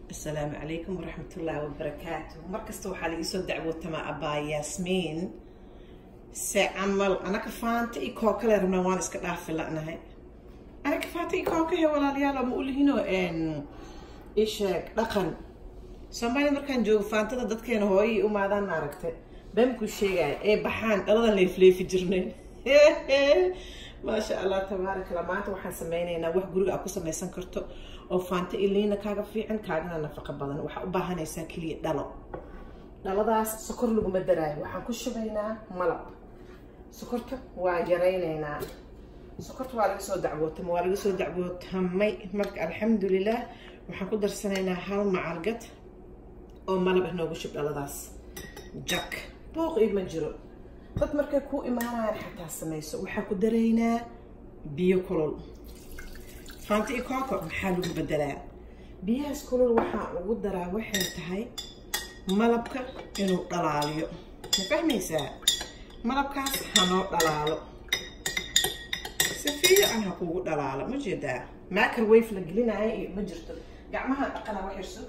asalaamu calaykum waraxmatullaahi wabarakaatu markasta waxaa laga soo dacwootamaa abaa yaasmiin se camal anaka faanta i koo kale rabnaa waan iska dhaafi la'nahay anaka faanta i koo kahe walaalayaal ma ulihino isheeg dhaqan soomaaliya markaan joogo faantada dadkeena hooyay umaadaan maaragtay bamkuu sheegaya ee baxaan dhaladan leefleefi jirnay maasha allah tabaaraka allah maanta waxaan sameynaynaa wax guriga aad ku samaysan karto oo faanta iliina kaaga fiican kaagana nafaqo badan waxaa u baahanaysaa keliya dhalo dhaladaas sokor laguma daraayo waxaan ku shubaynaa malab sokorta waa yaraynaynaa sokorta waa laga soo dacwootama waa laga soo dacwootamay marka alxamdulilah waxaan ku darsanaynaa hal macalgad oo malab ah noogu shub dhaladaas jak booq ima jiro dad markay kuu imaanayaan xataa samayso waxaa ku daraynaa biyo kulul faanta i kooko maxaa lagu bedelaa biyahaas kulul waxaa ugu daraa waxay tahay malabka inuu dhalaaliyo ma fahmaysaa malabkaas hanoo dhalaalo si fiican ha kuugu dhalaalo ma jeedaa maakar wayf la gelinaayo iyo ma jirto gacmaha dhaqana wax yarso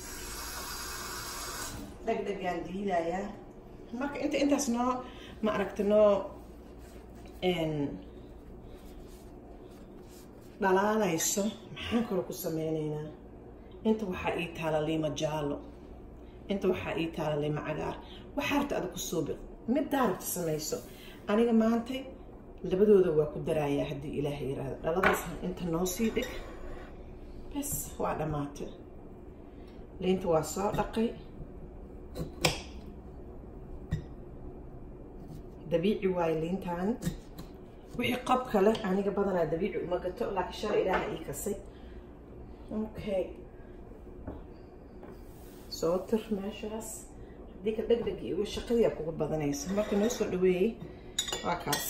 dhegdhegaan diidayaa marka inta intaas noo ma aragta noo dhalaalayso maxaan kaloo ku sameyneynaa inta waxaa ii taala liima jaalo inta waxaa ii taala liima cagaar waxaa rabta ada ku suubi middaa rabta samayso aniga maantay labadooda waa ku daraayaa haddii ilaahay yiraahdo dhaladaas inta noo sii dhig bes waa dhammaatay liinta waa soo dhaqay dabiici waayo liintaan wixii qob kale aniga badanaa dabiici uma gato laakiin shalay ilaaha ii kasay okay soo tir meeshaas haddii ka dhegdheg iyo shaqadii aa kuga badanaysa marka noo soo dhaweeyey waa kaas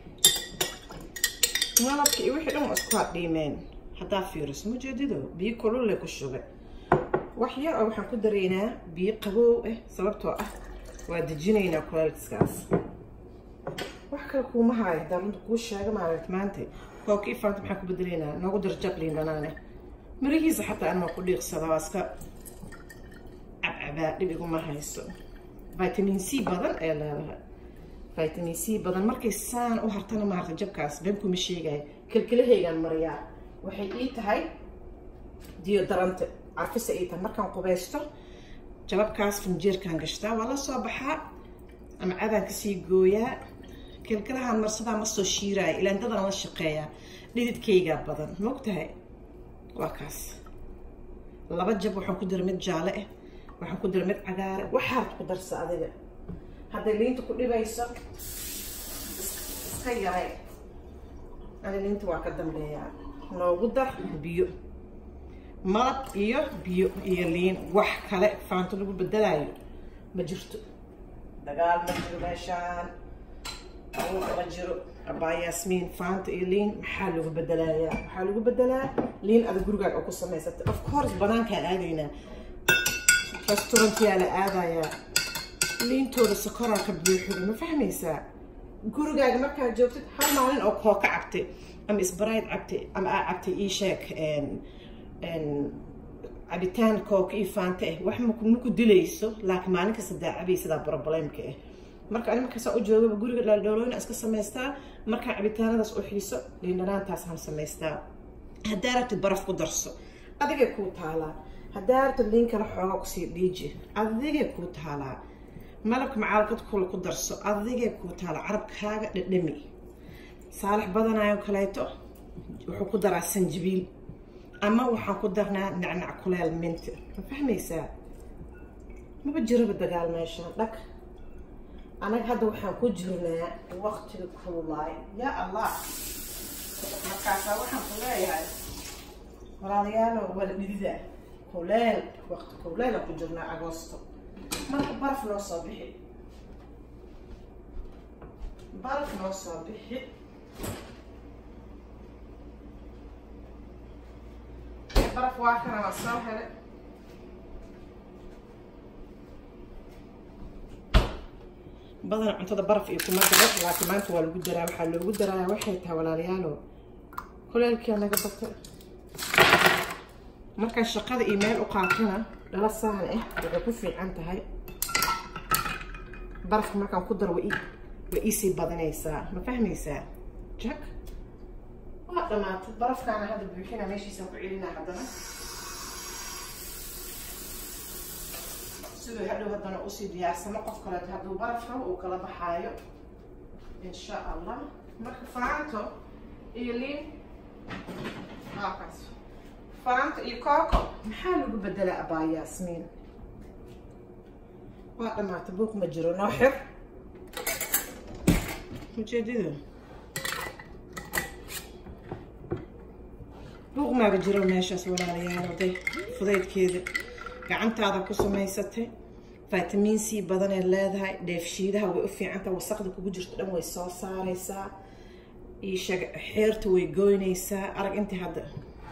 malabka iyo wixii dhan waa isku hadhiimeen haddaa fiiriso mujeedido biyo kululle ku shubay wax yar oo waxaan ku daraynaa biyo qaboow ah sababtoo ah waa dejinaynaa kuleelkiskaas wax kale kuuma haayo hadaa runta kuu sheega maaragt maanta kookii faanta maxaan ku bedelaynaa noogu dar jabliin dhanaane mirihiisa xataa anmaa ku dhiiqsada waa iska cabcabaa dhib iguma hayso vitamin c badan ee leedahay vitamin c badan markay saan u hartana maarta jabkaas beenkuma sheegaya kelkelahaygaan mariyaa waxay ii tahay diyodarante carfisa ii tahay markaan qubaysto jababkaas finjeerkaan gashtaa waa la soo baxaa ama cadaan kasii gooyaa kelkalahaan marsadaa ma soo shiiraayo ilaandadan la shaqeeyaa dhididkaygaa badan maogtahay waa kaas laba jab waxaan ku dira mid jaale ah waxaan ku dira mid cagaare waxaad ku darsa adiga hadday liinta ku dhibayso iska yaray ani liinta waa ka dambeeyaa noogu dar biyo malab iyo biyo iyo liin wax kale faanto lagu bedelaayo ma jirto dagaal ma jiro meeshaan abuuka ma jiro abaa yaasmiin faanta iyo liin maxaa lagu bedelayaa waxaa lagu bedelaa liin ada gurigaaga oo ku samaysatay of course banaankaa aadaynaa restaurantyaa la aadayaa liintooda sokoraa ka buuxida ma fahmaysaa gurigaaga markaad joogtid hal maalin oo kooka cabtay ama isbarayd cabtay ama aa cabtay ii sheeg cabitaan kooka iyo faanta ah wax maku dilayso laakiin maalin kasta daacabay sidaa broblemka ah marka ani markaasaa u joogaba guriga dhaaldhoolooyna iska samaystaa markaa cabitaanadaas u xiiso liindhanaantaas han samaystaa haddaa rabtid baraf ku darso adigay kuu taalaa haddaa rabtid liin kale xoogaa kusii dhiiji adigay kuu taalaa malabka macaalkad kula ku darso adigay kuu taalaa carabkaaga dhadhami saalax badanayo kaleeto wuxuu ku daraa sanjibiil ama waxaan ku darnaa nacnac kuleel minti ma fahmaysaa maba jiraba dagaal meeshaan dhag anaga hadda waxaan ku jirnaa waqtiga kululaay yaa allah markaasaa waxaan ku leeyahay walaalayaalo wala dhidida kuleel waqti kuleela ku jirnaa agoosto marka baraf noo soo bixi baraf noo soo bixi baraf waa kana waa soo hele badan cuntada baraf iyo kuma daro laakiin maanta waa lagu daraa waxaa loogu daraaya waxay tahay walaalayaalo kuleelkii naga batay markaan shaqada iyo meel u qaatana dhala saan ah waxay ku fiican tahay barafka markaan ku daro way iisii badanaysaa ma fahmaysaa jak waa dhamaatay barafkaana hadda buuxina meeshiisaan ku celinaa haddana siduu hadhow haddana usii diyaarsamo qof kaleeto hadduu baraf rabo uu kala baxaayo insha allah marka faanto iyo liin halkaas faanto iyo coco maxaa lagu bedelaa abaa yaasmiin waa dhamaatay buuq ma jiro noo xir ujeedada buuq maaga jiro meeshaas walaalayaal oday fudaydkeeda gacantaada ku samaysatay vitamin c badanay leedahay dheefshiidaha way u fiicantaha wasaqda kugu jirto dhan way soo saaraysaa iisheeg xeerta way goynaysaa arag intii hadda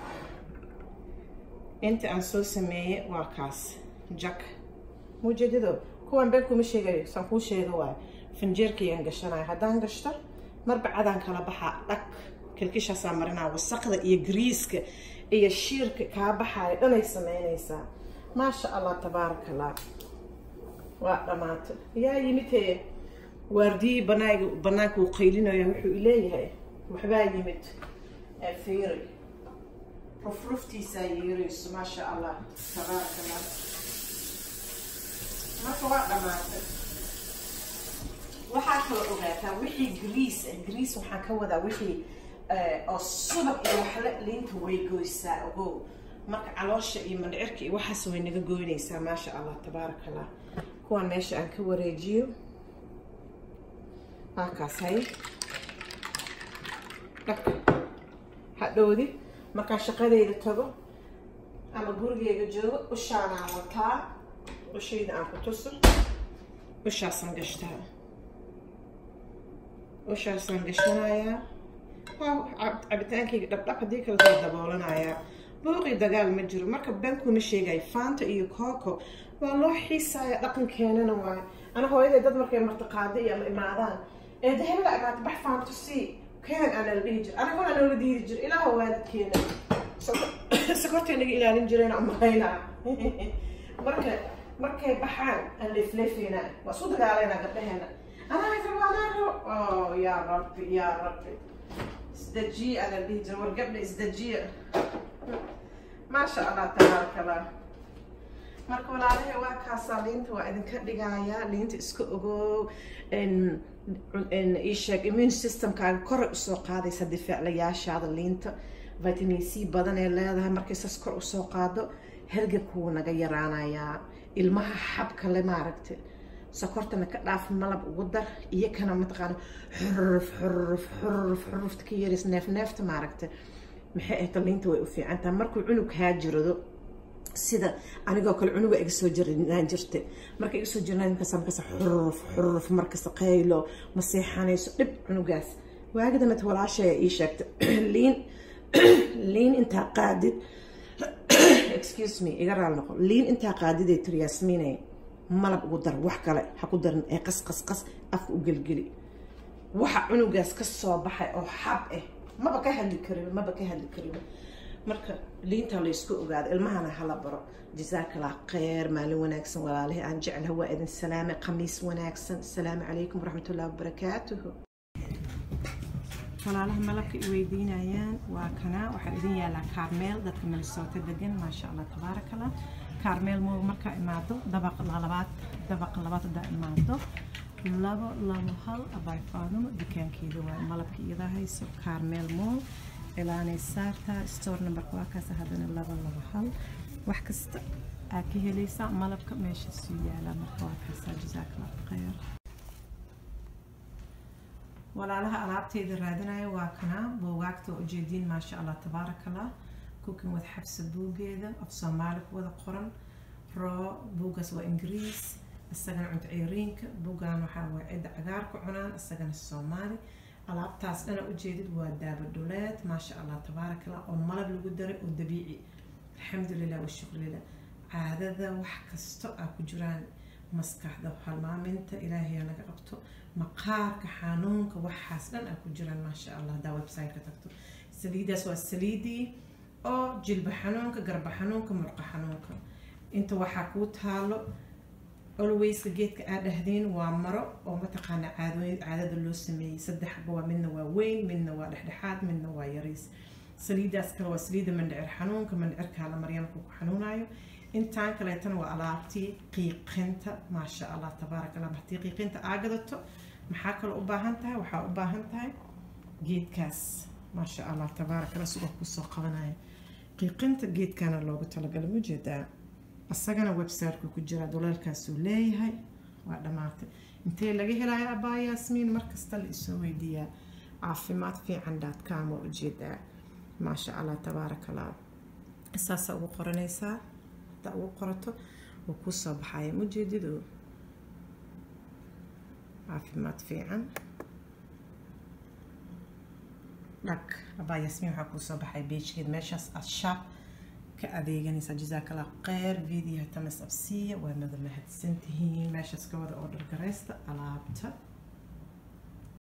inta aan soo sameeyey waa kaas jak mujeedado kuwan been kuma sheegayo saan kuu sheega waayo finjeerkayaan gashanayo haddaan gashto marba cadaan kala baxaa dhag kilkishaasaa marinaa wasaqda iyo gariiska iyo shiirka kaa baxaayo dhanay sameynaysaa maasha allah tabaaraka allah waa dhamaatay yaa yimid hee waardiyii banaag banaanka uu qaylinaya wuxuu leeyahay waxbaa yimid fiiri rufruftiisaa yeerayso maasha allah tabaaraka allah marka waa dhamaatay waxaa kala ogaataa wixii grease grease waxaan ka wadaa wixii oo subag iyo waxle liinta way goysaa ogow marka caloosha iyo mandhicirka iyo waxaas way naga goynaysaa maasha allah tabaaraka allah kuwaan meesha aan ka wareejiyo halkaas hay dhaka hadhowdi markaan shaqadeyda tago ama gurigeyga joogo ushaanaan wataa ushayda aan ku tuso ushaasaan gashtaa ushaasaan gashanayaa waa cabitaankayga dhabdhab haddii kale soo daboolanayaa buuqii dagaal ma jiro marka bankuma sheegayo faanta iyo coco waa loo xiisaya dhaqankeenana waayo ana hooyaday dad markay martiqaado iyo ama imaadaan ee dahebada imaata bax faanto sii keen aana la dhihi jir anaguna noola diidi jir ilaaha waalidkeena sokortay naga ilaalin jireen umahaynaa marka markay baxaan aan leefleefeynaa waa isku dagaalaynaa gabdhaheena anaa rabo anaa rabo oh yaa rabbi yaa rabbi isdajiya ana dhihi jira war gabdha isdajiya maasha allah tabaaraka allah marka walaalahe waa kaasaa liinta waa idinka dhigayaa liinta iska ogow isheeg immune systemkaaga koray usoo qaadaysa difaaclayaashaada liinta vitamin c badan ee leedahay markay sas kor usoo qaado hergebka wuu naga yaraanayaa ilmaha xabka le maaragtay sokortana ka dhaaf malab ugu dar iyo kana mataqaana xuruf xuruf xuruf xurufta ka yaris neef neefta maaragtay maxay ahayd liinta way u fiican tahay markuu cunug haa jirado sida anigoo kale cunuga iga soo jirnaan jirtay marka iga soo jirnaan markaas markaas xuruf xuruf markas qaylo ma seexanayso dhib cunugaas waagidana walaashaya ii sheegtay liin liin intaa qaadid excuse me iga raal noqo liin intaa qaadiday tiri yaasmiinay malab ugu dar wax kale ha ku darin ee qas qas qas afka u gelgeli waxa cunugaas ka soo baxay oo xab ah maba ka hadli karin maba ka hadli karin marka liinta laysku ogaado ilmahana hala baro jasaakallah kheyr maalin wanaagsan walaalahi aan jeclaha waa idin salaame khamiis wanaagsan asalaamu calaykum waraxmat ullahi wabarakaatuhu walaalaha malabka i weydiinayaan waa kana waxaa idin yaalaa kaarmeel dadka minnesota degan maasha allah tabaaraka allah kaarmeel moog markaa imaado dabaq labaad dabaq labaad haddaa imaado labo labo hal abay faadumo dukaankeeda waa malabka iyadaa hayso kaarmeel moog ilaanay saartaa store numberka waa kaas haddana laba laba hal wax kasta aa ka helaysaa malabka meeshaasuu yaalaa marka waa kaasaa jasaakallah khayr walaalaha alaabteeda raadinaya waa kanaa buugaagta waa ujeediin maasha allah tabaaraka allah cooking with xabsa buugeeda af soomaali ku wada qoran roo buugaas waa ingiriis isagana cunto ceyriinka buugan waxaa waa cidda cagaarka cunaan isagana soomaali alaabtaas dhana ujeedid waa daaba dhuleed maasha allah tabaaraka allah oo malab lagu daray oo dabiici alxamdulilah washukr lilah caadada wax kasto aa ku jiraan maskaxda halmaaminta ilaahay naga qabto maqaarka xanuunka waxaas dhan aa ku jiraan maasha allah haddaa website-ka tagto saliidaas waa saliidii oo jilba xanuunka garba xanuunka murqa xanuunka inta waxaa kuu taalo olwayska geedka aad dhahdeen waa maro oo mataqaana caadooyin caadada loo sameeyey saddexba waa midna waa weyn midna waa dhexdhexaad midna waa yariis saliidaas kale waa saliida mandhicir xanuunka mandhicirkaa la marya markuu ku xanuunayo intaan kaleetana waa alaabtii qiiqinta maasha allah tabaaraka allah haddii qiiqinta aa gadato maxaa kaloo u baahan tahay waxaa u baahan tahay geedkaas maasha allah tabaaraka allah sigoo kusoo qabanaya qiiqinta geedkana loogu talagalay mujeedaa asagana websiteka ku jira doleelkaasuu leeyahay waa dhammaatay intee laga helayo abaa yaasmiin markasta la isoo weydiiyaa caafimaad fiican daadcom waa ujeedaa maasha allah tabaaraka allah saasa ugu qoranaysaa haddaa ugu qorato wuu kuu soo baxaya mujeedidu caafimaad fiican dhag abaa yaasmiin waxaa kuu soo baxay beejkeed meeshaas aad shaab ka adeeganaysaa jazaaka allah kheyr videoha tamas absiya waa nada mahadsantihiin meeshaas ka wada oo dhargaraysta alaabta